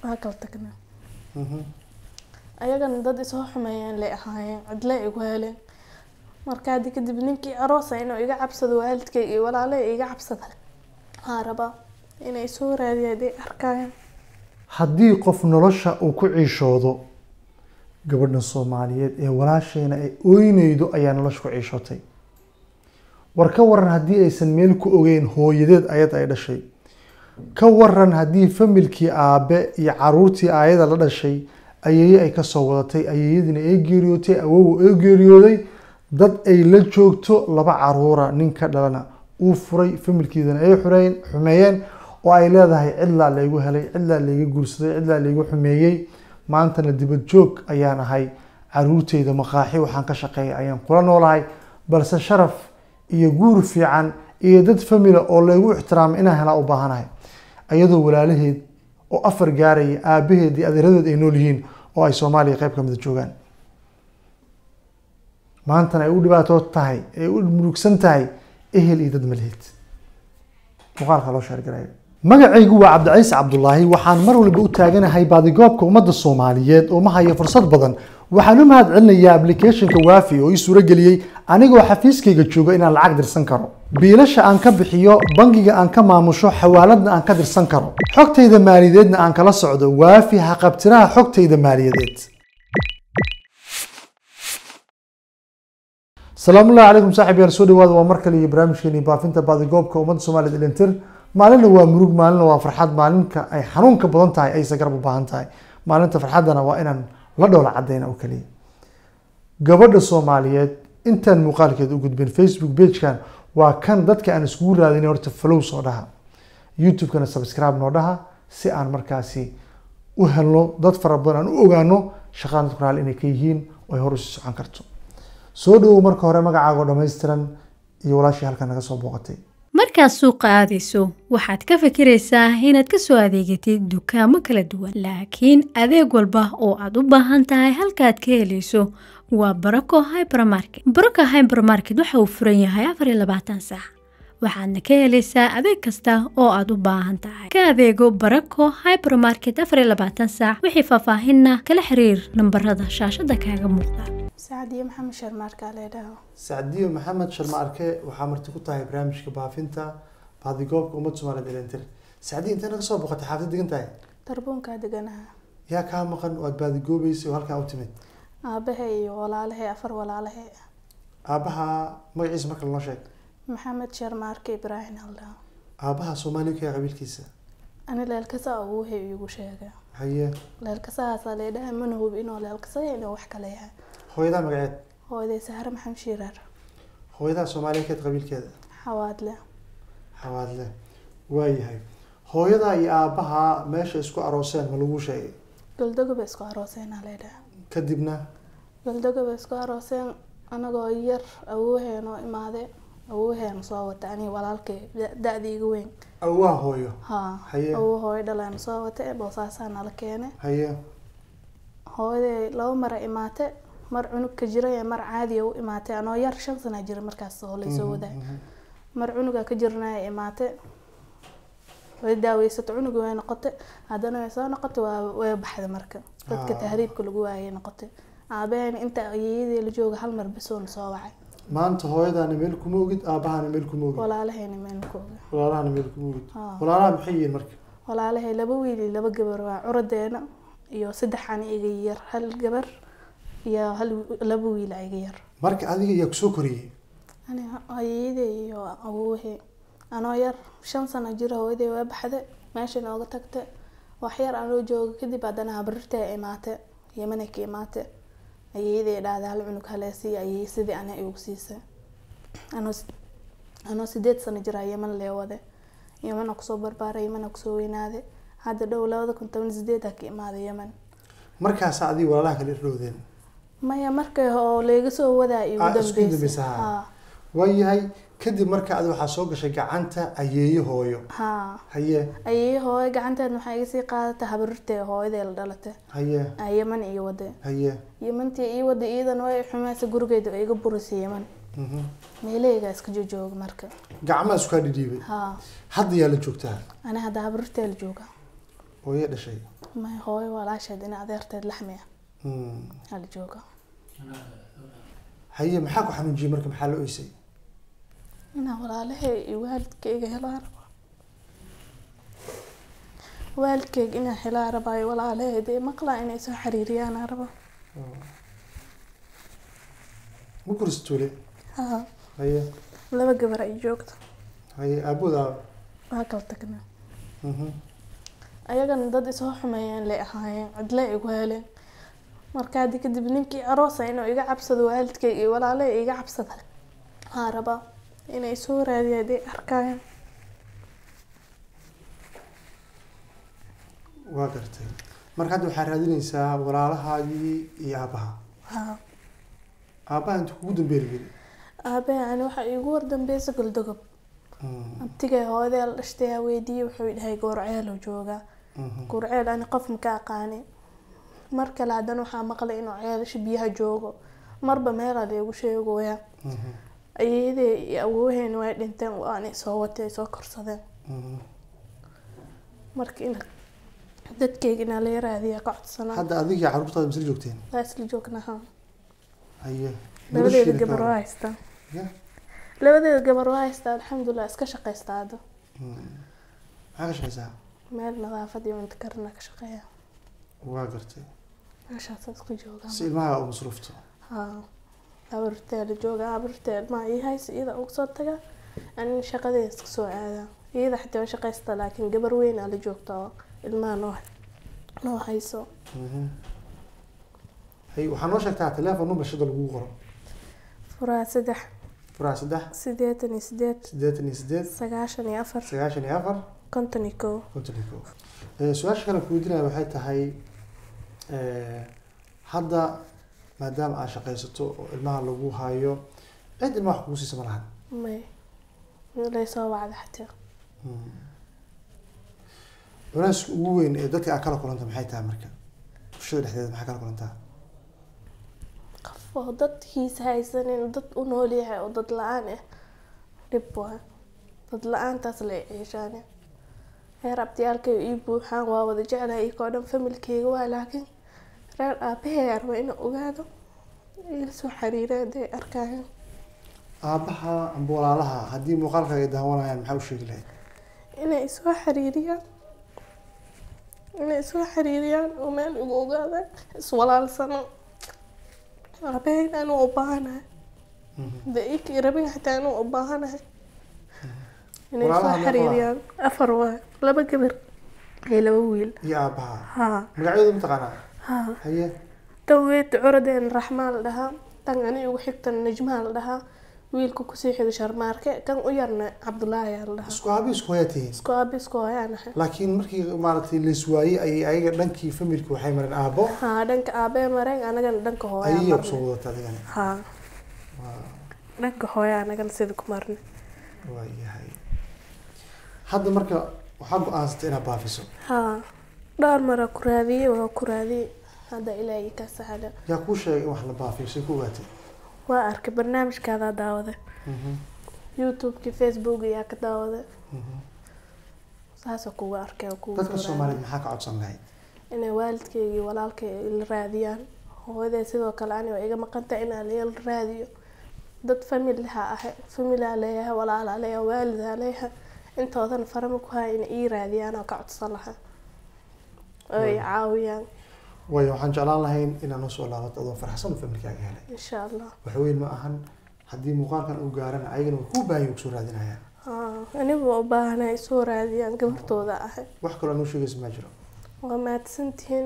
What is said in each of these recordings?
waa kala tagnaa Mhm. ayagana dad isoo xumeeyeen lay ahaayeen cidle igu heleen marka haddi kadib ninkii aroosa inuu iga cabsado waalidkay iyo walaalay iga cabsada waxaa rabaa inay soo raadiyaan haday arkayaan haddii qof nolosha uu ku ciishoodo gabadhan soomaaliyeed ee walaasheena ay ooynaydo ayaa nolosha ku ciishootay war ka waran haddii aysan meel ku ogeyn hooyadeed ayad ay dhashay ka waran haddii familkii aabe iyo caruurtii aayada la dhashay ayeeye ay kasoo wadatay ayeeyadiina ay geeriyootay awow ay geeriyooday dad ay la joogto laba caruura nin ka dhalana uu furay familkiidana ay xureyn xumeeyeen oo ay leedahay cidlaa laygu helay cidlaa layga guursaday cidlaa laygu xumeeyey maantana dibad joog ayaan ahay caruurteyda maqaaxi waxaan ka shaqeeyay ayaan kula noolahay balse sharaf iyo guur fiican iyo dad famila oo laygu ixtiraamay inaan helaa u baahanahay ayadoo walaalaheed oo afar gaaraya aabaheed iyo adeeradeed ay nool yihiin oo ay soomaaliya qayb ka mida joogaan maantana ay u dhibaatood tahay ay u murugsan tahay ehel iyo dad malheed muuqaalka loo sheergarayo magacaygu waa cabdiciise cabdulaahi waxaan mar walba u taaganahay baadigoobka ummadda soomaaliyeed oo ma hayo fursad badan waxaan u mahad celinayaa applicationka waafi oo ii suuro geliyey anigoo xafiiskayga jooga inaan lacag dirsan karo biilasha aan ka bixiyo bangiga aan ka maamusho xawaaladna aan ka dirsan karo xogtayda maaliyadeedna aan kala socdo waafi haqabtiraha xogtayda maaliyadeed salaamu ullahi calaykum saaxib yaal soo dhawaada waa mar kale iyo barnaamijkeeni baafinta baadigoobka ummadda soomaaliyeed ilintir maalinna waa murug maalinna waa farxad maalinka ay xanuunka badan tahay aysa garab u baahan tahay maalinta farxaddana waa inaan la dhoola cadayna oo keliya gabadha soomaaliyeed intaan muuqaalkeeda u gudbin facebook pagekan waa kan dadka aan iskugu raadin horta follow soo dhaha youtube-kana subscribe noo dhaha si aan markaasi u helno dad fara badan aan u ogaano shaqadan dadku raali inay ka yihiin oo ay hor usii socon karto soo dhawow marka hore magacaago dhammaystiran iyo walaashii halkan naga soo booqatay markaad suuqa aadayso waxaad ka fikiraysaa inaad ka soo adeegatid dukaamo kala duwan laakiin adeeg walba oo aad u baahan tahay halkaad ka helayso waa barako hybermarket barako hybermarket waxa uu furan yahay afar iyo labaatan saac waxaadna ka helaysaa adeeg kasta oo aad u baahan tahay ka adeego barako hybermarket afar iyo labaatan saac wixii faahfaahinna kala xiriir nambarada shaashada kaaga muuqda saacadiyo maxamed sharmaarkaa leedhaho sacdiyo maxamed sharma arke waxaa marti ku tahay barnaamijka baafinta baadigoobka ummadda soomaaliyeed ilintir sacdiyo intee naga soo boqotay xaafid degan tahay darbuunkaa deganaha yaa kaa maqan oo aad baadigoobeysay oo halkaa u timid aabahay iyo walaalahay afar walaalahay aabaha magaciisa marka lanoo sheeg maxamed sharmaarke ibraahim aldhaho aabaha soomaaliya ka qabiilkiisa ani leelkasa awuuhay iigu sheega haye leelkasahaasaa leedhaha mana hubi inuu leelkasaya inuu wax kale yahay hooyadaa magaceed hooyaday sahre maxamed shiiraar hooyadaa soomaaliya keed qabiilkeeda xawaadle xawaadle waayahay hooyadaa iyo aabaha meesha isku arooseen ma lagu sheegay galdagoba isku arooseenaa leedhaha kadibna galdagoba isku arooseen anagoo yar awooheenoo imaade awooheena soo wata aniga walaalkay da- da-da iga weyn awaa hooyo haa Haye. awoo hooyo dhaleena soo wata boosaasaa nala keene haye hooyaday laba mara imaate mar cunug ka jira iyo mar caadiya u imaatay anoo yar shan sana jira markaas oo laysoo waday mar cunuga ka jirnaya imaate way daaweysato cunuga way noqotay haddana way soo noqotay waa way baxday marka dadka Ah. tahriibka lagu waayay noqotay aabaheen inta ayeeyadii la jooga hal mar bisoon soo wacay maanta hooyadaana meel kuma ogid aabahana meel kuma ogid walaalahayna meelkooga walaalahana meel kuma ogid Ah. walaalaha maxay yihiin marka walaalahay laba wiil iyo laba gabar waa curadeena iyo saddex ani iga yar hal gabar iyo hal laba wiil iga yar marka adiga yaa kusoo koriyey ani ayeeyaday iyo awoohe anoo yar shan sano jira hooyaday waa baxday meesha nooga tagtay wax yar anoo jooga kadib haddana habarirtay imaate yemanay ka imaate ayeeyaday dhahday hal cunug haleesiiyo ayeey sidii ani igu siisay anoo s- anoo sideed sano jira yeman lee wade yemana kusoo barbaaray yemana kusoo weynaaday hadda dhow labada kun toban sideedaa ka imaaday yeman markaasa adiga walaalaha kala irdhowdeen maya markay oo layga soo wadaa igu Ah, isku dambeysay dambeysay, haa. haa waayahay kadib marka adi waxaa soo gashay gacanta ayeeye hooyo haa haye ayay hooyo gacanteed waxay iga sii qaadatay habarirtay hooyaday la dhalatay haye aa yeman ii waday haye yemantii ii waday iidan way xumaysa gurigeeda oo iga burisay yeman mhm. meelahaygaa iska jojooga marka gacmaha iskaa dhidhiibay haa hadda yaa la joogtaa ani hadda habarirtay la jooga hooye dhashay may hooyo walaasheed in adeerteed laxmiya Mm. hal jooga haye maxaa ku xanuunjiyey marka maxaa la oysay inaa walaalahay iyo waalidkayga helaa raba waalidkayga inaa helaa rabaayo walaalaheed ee maqlaa inay soo xiriiriyaana raba ma kursi tuule haa haye laba gabar ay joogto haye aabooda waa kala tagnaa Mhm. ayagana dad isoo xumeeyeen lay ahaayeen cidle igu heleen marka haddi kadib ninkii aroosa inuu iga cabsado waalidkayga iyo walaalahay iga cabsada waxaa rabaa inay soo raadiyaan haday arkaayaan waa gartay marka hadda waxaa raadinaysaa walaalahaagii iyo aabaha haa aabaha inta kugu dambeeri geli aabahe ani waxaa iigu wardambeysa goldogob abtigay hooyadee la dhashtay aa weydiiyey wuxuu dhahay goorceelo joogaa goorceel ani qof maka aqaani mar kale haddana waxaa maqlay inuu ceelasha biyaha joogo marba meelaa laygu sheegoyaa ayadee iyo awooheena way dhinteen waanay soo watay ay soo korsadeen marka in dadkayga inaa laga raadiyaa ka codsanaa hadda adiga iyo carruurtaada misla joogteen waa isla joognaha haye labadeeda noloshiina gabar ka waa waran? haystaa Ya? labadeeda gabar waa haystaa alxamdulilah iska shaqaystaa hadda Mm. maxaa ka shaqeysaa meel nadaafad iyo cunto karina ka shaqeeya waa gartay meeshaasa isku joogaa si ilmaha u masruufto haa abarteela jooga abartee ilmaha ii haysa iyada uga soo taga anin shaqadeeda iska soo aadaa iyada xataa waa shaqaysta laakiin gabar weyn aa la joogta oo ilmaha noo noo hayso Mhm. hay waxaa noo sheegtaa teleefon number shada lagu qoro furaha saddex furaha saddex sideetan iyo sideed siddeetan iyo siddeed sagaashan iyo afar sagaashan iyo afar konton iyo kow konton iyo kow Eh, su-aasha kale ku weydiinaya waxay tahay eh, hadda maadaama aad shaqaysato oo ilmaha lagu hayo cid ilmaha wax kugu siisa ma lahan may lay soo wacda xataa culeyska ugu weyn ee dadka aad kala kulanta maxay tahay marka bulshada dhexdeeda maxaa kala kulantaa qof oo dadkiisa haysanin dad u nool yahay oo dad la-aan ah dhib waa dad la-aantaas la ciishaane reer abtiyaalkay ii buuxaan waa wada jeclahay iyakoo dhan familkeyga waa laakiin reer aabahey arba inuu ogaado ila soo xiriira haday arkaayaan aabaha amba walaalaha haddii muuqaalkaaga ay daawanayaan maxaa u sheegi lahayd inay soo xiriiriyaan inay soo xiriiriyaan oo meel igu ogaadaan iswalaalsano aabaheyna anuu u baahanahay de ikii rabin xataa anuu u baahanahay inay soo Walaalaha meeqa waa? xiriiriyaan afar waa laba gabar iyo laba wiil iyo aabaha haa magacyadu mataqaanaa haa haye tan weyd curadeen raxmaa la dhahaa tan ani ugu xigtan najmaa la dhahaa wiilka kusii xiga sharmaarke kan u yarna cabdulaahi aa la dhahaa isku aabi isku hoyaa tihiin isku aabi isku hoyaanahay laakiin markii maaragtay laiswaayey ayay ayaga dhankii familka waxay mareen aabo haa dhanka aabee mareen anagana dhanka hooyaa ayay marnay kusoo wadata adigana haa dhanka hooyaa anagana sida ku marnay waayahay hadda marka waxaa go-aansatay inaad baafiso haa dhowr mara ku raadiyey waa ku raadiyey hadda ilaahay ka sahla yaa kuu sheegay in wax la baafiyo say ku ogaatay waa arkay barnaamijkaadaa daawada youtube-kii facebook ayaa ka daawada saasoo kuga arkay oo kugu dadka soo soomaaliyeed maxaa ka codsan lahayd inay waalidkayga iyo walaalkay la raadiyaan hooyaday sidoo kale ani waa iga maqanta inaa la raadiyo dad familha ahay familaa leeyahay walaalaa leeyahay waalidaa leeyahay intoodan farama ku haya inay ii raadiyaan oo ka codsan lahaa oo ay caawiyaan waayo waxaan jeclaan lahayn inaad noo soo laabato adoo farxsan oo familkaaga helay insha allah wax weyn ma ahan haddii muuqaalkan uu gaarana ayagana way kuu baahan kusoo raadinayaan Haa, anigu waa u baahanay soo raadiyaan gabartooda ahay wax kaloo noo sheegaysa ma jiro waa mahadsantihiin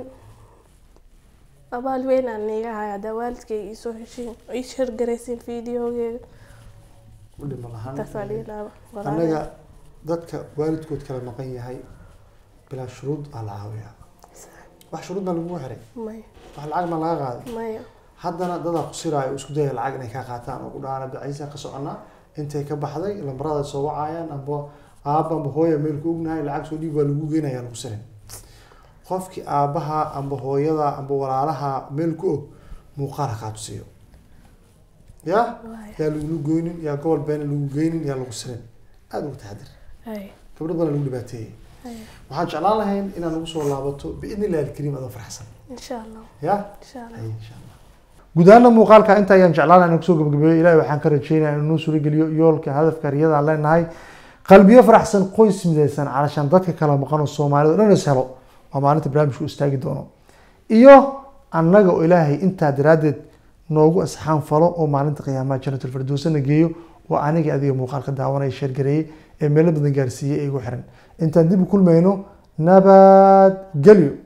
abaal weyn aan niiga haya haddaa waalidkayga iisoo heshiin ii shargaraysiin fiideogeeda u dhima lahaan taasaa dhiilaaba annaga dadka waalidkood kala maqan yahay bilaa shuruud aa la caawiyaa wax shuruud baa lagugu xiray maya wax lacag baa laga qaaday maya haddana dadaa ku siraayo oo isku daya lacag inay kaa qaataan oo ku dhaana biciisa ka soconaa intay ka baxday lambarada soo wacayaan amba aaba amba hooya meel ku ognahay lacag soo dhiib waa lagu geynaya lagu sirin qofkii aabaha amba hooyada amba walaalaha meel ku og muuqaal ha kaa tusiyo ya waaya yaa lagulu goynin yaa gobol beena lagu geynin yaa lagu sirin aada ugu taxadir ay gabdho badan lagu dhibaateeyey Haye. waxaan jeclaan lahayn inaad nagu soo laabato biidni illahi alkariim adoo farxsan insha allah ya insha allah Haye, insha allah guud ahaana muuqaalka inta ayaan jeclaan inaan kusoo gabagabeeyo ilahi waxaan ka rajeynaya inuu noo suurageliyo yoolka hadafka riyada aan leenahay qalbiyo faraxsan qoys midaysan calashaan dadka kala maqan oo soomaalida o dhan is helo waa maalinta barnaamijku istaagi doono iyo annaga oo ilaahay intaa daraaddeed noogu asxaan falo oo maalinta qiyaamaha jannatul firdowsana geeyo oo aniga adiga muuqaalka daawanaya sheergareeyey ee meelo badan gaarsiiyey ee igu xiran intaan dib u kulmayno nabad gelyo